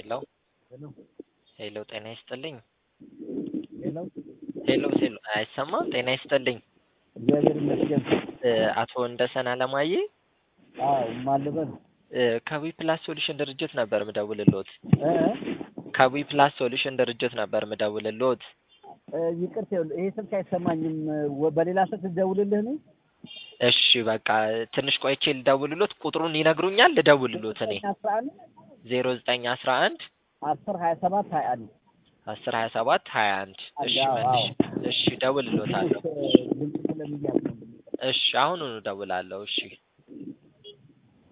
ሄሎ ሄሎ ጤና ይስጥልኝ። ሄሎ ሄሎ ሄሎ አይሰማም? ጤና ይስጥልኝ። እግዚአብሔር ይመስገን። እ አቶ ወንደሰን አለማየ አዎ ማልበል እ ከዊ ፕላስ ሶሉሽን ድርጅት ነበር ምደውልልዎት። እ ከዊ ፕላስ ሶሉሽን ድርጅት ነበር ምደውልልዎት። እ ይቅርታ ይኸውልህ፣ ይሄ ስልክ አይሰማኝም። ወ- በሌላ ስልክ ልደውልልህ ነው? እሺ በቃ ትንሽ ቆይቼ ልደውልልዎት። ቁጥሩን ይነግሩኛል? ልደውልልዎት እኔ አስራ አንድ ዜሮ ዘጠኝ አስራ አንድ አስር ሀያ ሰባት ሀያ አንድ አስር ሀያ ሰባት ሀያ አንድ እሺ አዎ፣ መልሽ አዎ። እሺ እደውልልዎታለሁ። ድምፅ ስለሚያዝ ነው። እሺ አሁኑኑ እደውላለሁ። እሺ